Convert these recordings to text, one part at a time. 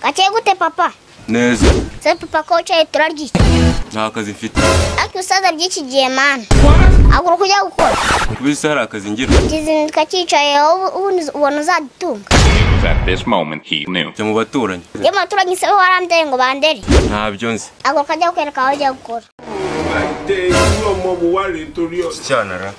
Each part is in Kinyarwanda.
Atsegute, papa. neza Sai papa ko cyo turar giki. nta kazi mfite Ariko usaza by'iki gihe mana. Agura kujya gukora. kubisa hari akazi ngira Kizinduka cyicaye wowe ubundi ubona uzadutunga. was at this moment he knew. jya mu baturanyi Iyo umuturanyi isabe warandeye ngo bandere. ntabyo nzi Agura kajya kukwereka aho ujya gukora. Bàtẹ irú ọmọ wo wá rèé torí ọ̀sẹ̀. cyana ra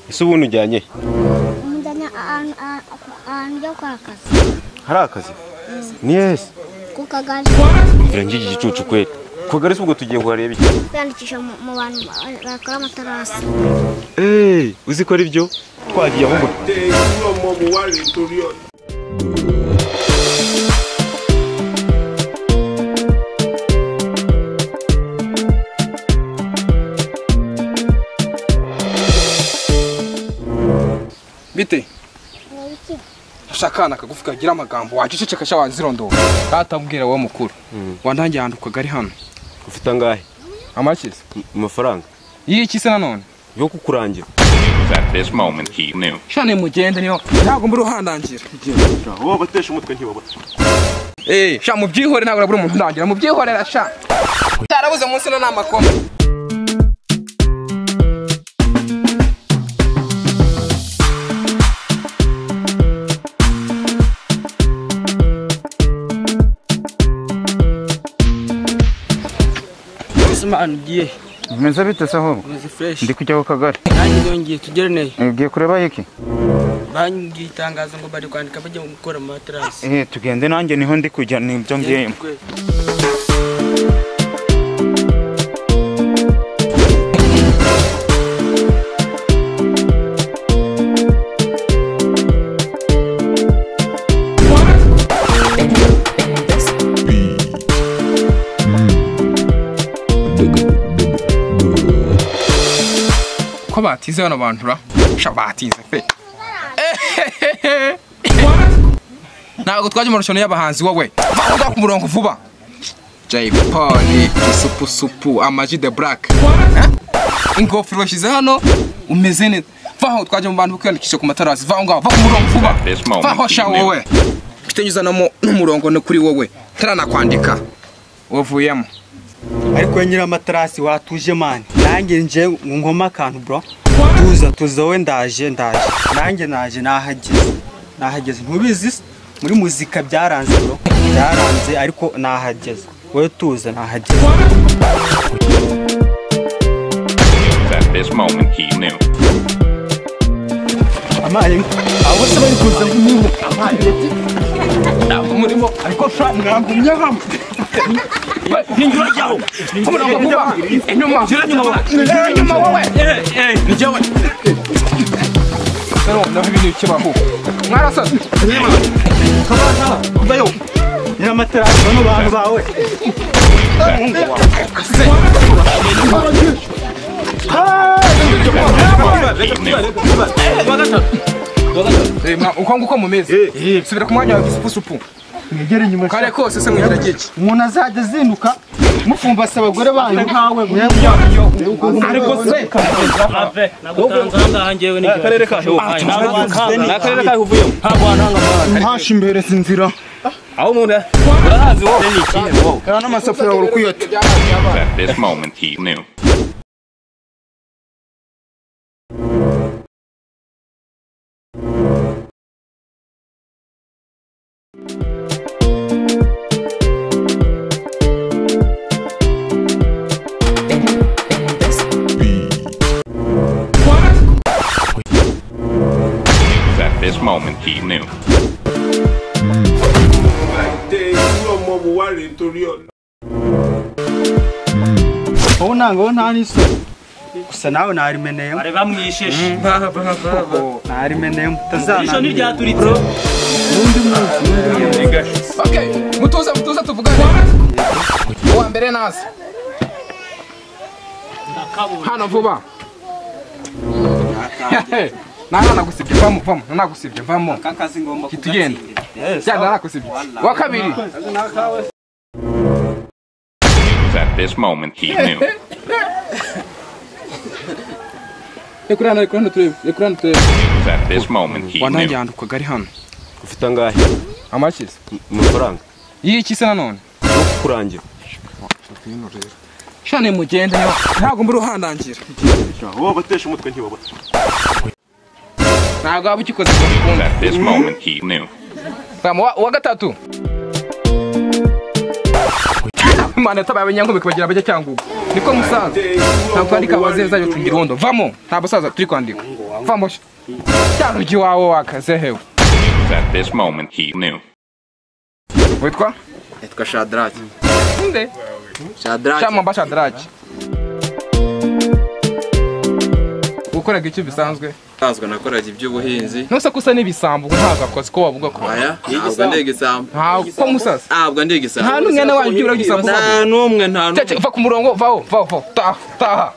ese ubundi ujyanye he? Umujyanye ahantu ujya gukora akazi. hari akazi ni hese Ku kagari. mvira ngira igicucu kweri ku kagari si ubwo tugiye kuhareba iki Kwiyandikisha mu mu bantu ba- bakora amatarasi. eee uzikora ibyo twagiye aho ngo- Bàtẹ irú ọmọ wo wá rèé torí ọ̀sẹ̀. bite afashe akana kagufi kagira amagambo waceceka cya wazirondora katabwira wowe mukuru wantangiye ahantu ku kagari hano ufite angahe amakiza mu mafaranga yiki se nanone yo kukurangira It was at this moment he knew. shane mugende niyo ntabwo mbura uhandangira wowe batesha umutwe ntibabona eee sha mubyihore ntabwo nabura umuntu undangira mubyihorera sha cyarabuze munsi no ni amakoma Usman ugiye Meza bite se ahubwo uzi fresh ndi kujya ku kagari nanjye nongeye tugereneye ugiye kureba iki bangiye itangazo ngo bari kwandika bajya gukora amaterasi eh tugende nanjye niho ndi kujya nibyo ngiyemo ko batize bano bantu ra sha batize pe ntabwo twajya mu marushanwa y'abahanzi wowe va ujya ku murongo vuba jay polly isupu supu amaji de black Eh? ingofero bashyize hano umeze neza vaho twajya mu bantu kwiyandikisha ku matarasi vaho ngaho va ku murongo vuba This moment vaho sha you knew. wowe mfite nyuzanamo n'umurongo no kuri wowe taranakwandika wavuyemo ariko nyiri amaterasi watuje mani nanjye nje nkoma akantu bro tuza tuza wowe ndaje ndaje nanjye naje nahageze nahageze ntubizi se? muri muzika byaranze bro byaranze ariko nahageze wowe tuza nahageze It was at this moment he knew. amaye abo se bari kuza nibo amaye ntabwo murimo ariko sha mwagumye hamwe ninjira jyaho ku murongo vuba inyuma Eh, inyuma wowe Pero naho ibintu bikibaho mwarasaze vayo nyiri amaterasi bano bantu bawe He knew. Eh, mwa- uko nguko mumeze subira ku mwanya wawe isupusupu mwegere inyuma kare kose se mwigira giki umuntu azajya azinduka mufumbase abagore banyu nkawe ariko se mpasha imbereza inzira aho umuntu urahazi wowe n'amasafuriya uri kuyota It was at this moment he knew. It was At this moment, he knew. Bàtẹ irú ọmọ wo wá rèé torí ọ̀sẹ̀. wowe ntabwo wowe nta n'isoni gusa nawe narimeneyemo bari bamwishishe koko narimeneyemo irisho utazananira ntiryaturitse Okay, mutuza mutuza tuvugane. Uwa mbere naza. Hano vuba. Nahana gusibye vamo vamo, nana gusibye vamo. kakazi ngomba Kitugenda. Ya nana gusibye. Wa kabiri. It was at this moment he knew. It Ekurana ekurana turebe, ekurana turebe. was at this moment he knew. Wananjyana ukagari hano. ufite angahe Amakize. mu mafaranga Yiki se nanone. no kukurangira Shane mugende niba ntabwo mbura uhandangira. Ntabwo waba ukikoze ngo It was bikunde. at this moment he knew. Tama wa, wa gatatu. Mana tabaye abanyankumi kubagira abajya cyangugu. Niko musaza. Ntabwo kwandika abazeza yo tugira undo. Vamo. Nta basaza turi kwandika. Vamo. Cyarugi wawe wakaze hewe. It was at this moment he knew. Witwa? Nitwa Shadrach. Nde? Shadrach. Cyangwa mbasha Draki. Ukoraga icyo bisanzwe. Nsanzwe nakoraga iby'ubuhinzi. Nose ko usa n'ibisambo ubwo ntabwo akoze ko wavuga ko. Aya, ntabwo ndi igisambo. Ntabwo ko musasa. Ntabwo ndi igisambo. Nta n'umwana wanjye ugira igisambo. Nta n'umwe, nta n'umwe. Cece va ku murongo vaho vaho vaho. Taha taha.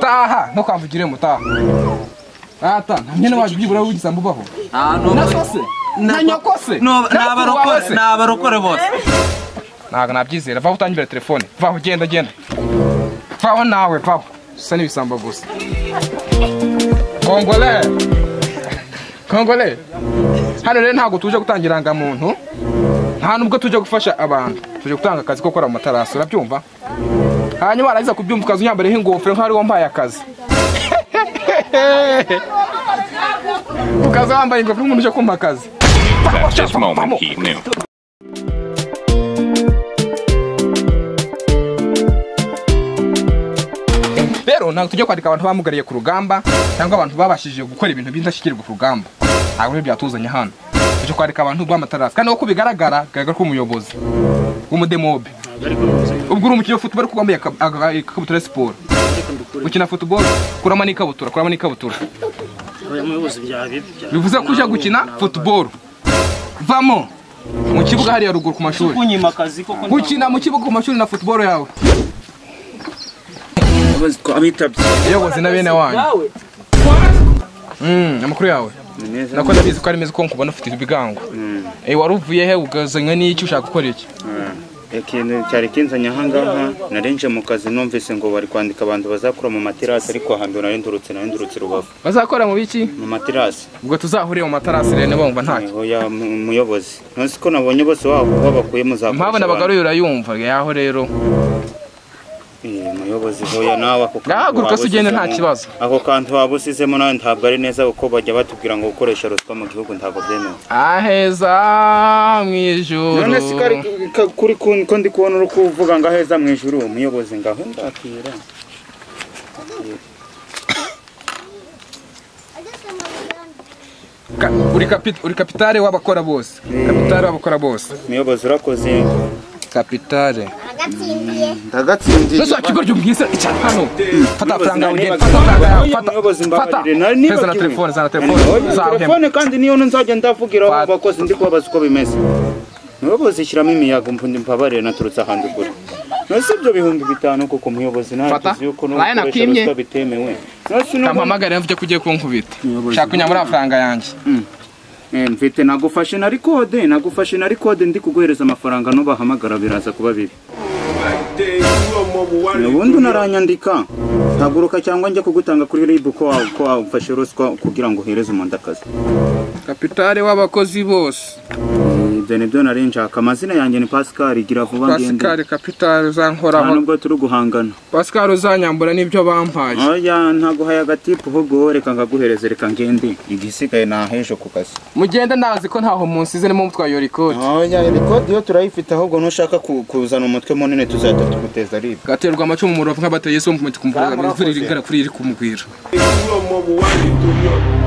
taha no kwamvugira mu taha ata nta mwene waje byibura w'igisambo ubaho Nta n'umwe. na sose na nyoko se No, na papa wawe n'abarokore, se. n'abarokore bose. ntabwo nabyizera vaho utangibira telefone vaho genda genda vaho nawe vaho usa n'ibisambo gusa kongole kongole hano rero ntabwo tuje gutangira muntu nta nubwo tuje gufasha abantu tuje gutanga akazi ko gukora mu matarasi urabyumva hanyuma warangiza kubyumva ukaza unyambareho ingofero nk'aho ari wo mpaye akazi ukaza wambaye ingofero nk'umuntu uje kumpa akazi It was at this moment he knew. rero ntabwo tujya kwandika abantu bamugariye ku rugamba cyangwa abantu babashije gukora ibintu by'indashyikirwa ku rugamba ntabwo rero byatuzanye hano tujya kwandika abantu bw'amatarasi kandi uko bigaragara bigaragara ko umuyobozi w'umudemobe ubwo uri umukino wa futuboro kuko wambaye aka- aka- ikabutura ya siporo ukina futuboro kurama n'ikabutura kurama n'ikabutura bivuze ko ujya gukina futuboro vamo mu kibuga hariya ruguru ku mashuri kunyimakazi koko gukina mu kibuga ku mashuri na futuboro yawe Abitabye. iyobozi na bene wanyu Mm, amakuru yawe nako ndabizi ko ari meza ko nkubona ufite ibigango Eh, wari uvuye he ugazanywe n'iki ushaka gukora iki ikintu cyari kinzanye aha ngaha narinje mu kazi numvise ngo bari kwandika abantu bazakora mu materasi ariko ahambere narindurutse narindurutse rubavu bazakora mu biki mu materasi ubwo tuzahurire mu matarasi rero bumva ntacyo ya muyobozi ntuzi ko nabonye bose wabo babakuye muzakoresha mpabona abagore urayumva yaho rero Eh, muyobozi hoya nawe ako kantu Gahaguruka waba se ugende nta usizemo- kibazo. ako kantu waba usizemo nawe ntabwo ari neza kuko bajya batubwira ngo gukoresha ruswa mu gihugu ntabwo byemewe aheza mu ijoro none si ko ari ka- kuri ku- ko ndi kubona uri kuvuga ngo aheza mu ijuru umuyobozi ngaho ndakira Ka- uri kapi- uri kapitare w'abakora bose kapitare w'abakora bose umuyobozi urakoze kapitare Agatsindiye. ndagatsindiye Nusu akigo ryumvise cyane hano. Fata amafaranga yawe ugende. Nibagiwe. Fata amafaranga yawe. Oya, Fata. muyobozi Fata. mbabarire nari Feza na nibagiwe telefone, zana telefone. Oya, Uzahemba. telefone kandi niyo nzajya ndavugiraho Fata. abakozi ndi kubabaza uko bimeze muyobozi shyiramo imiyaga mvundi mbabarire naturutse ahandi ugura nose ibyo bihumbi bitanu kuko umuyobozi Fata. ntagize yuko Ryan n'ugukoresha akwimye. ruswa bitemewe nose nubona Kampamagara mvuge ko ugiye kunkubita. Shaka unyamura amafaranga yanjye. Eh, mfite nagufashe na rikode nagufashe na rikode ndi kuguhereza amafaranga nubahamagara biraza kuba bibi ubundi unaranyandika haguruka cyangwa njya kugutanga kuri rib ko wa- ko wafashe ruswa kugira ngo uhereze umuntu akazi kapitare w'abakozi bose Eh, ibyo nibyo nari nshaka amazina yanjye ni pascal igira vuba ngende pasikari kapitare nta uzankoraho nubwo turi guhangana pasikari uzanyambura n'ibyo bampaye oya ntaguhaye agatipu ahubwo reka ngaguhereze reka ngende igisigaye ni ahejo ku kazi mugende ndazi ko ntaho munsize nimo mutwaye iyo rikodi oya rikode yo turayifite ahubwo nushaka ku- kuzana umutwe munini tuzahita tuguteza rib gaterwa amacumu mu rubavu nk'abateye so mu kumvura imvura irigara kuri iri kumugwira They do a mobile warning to your.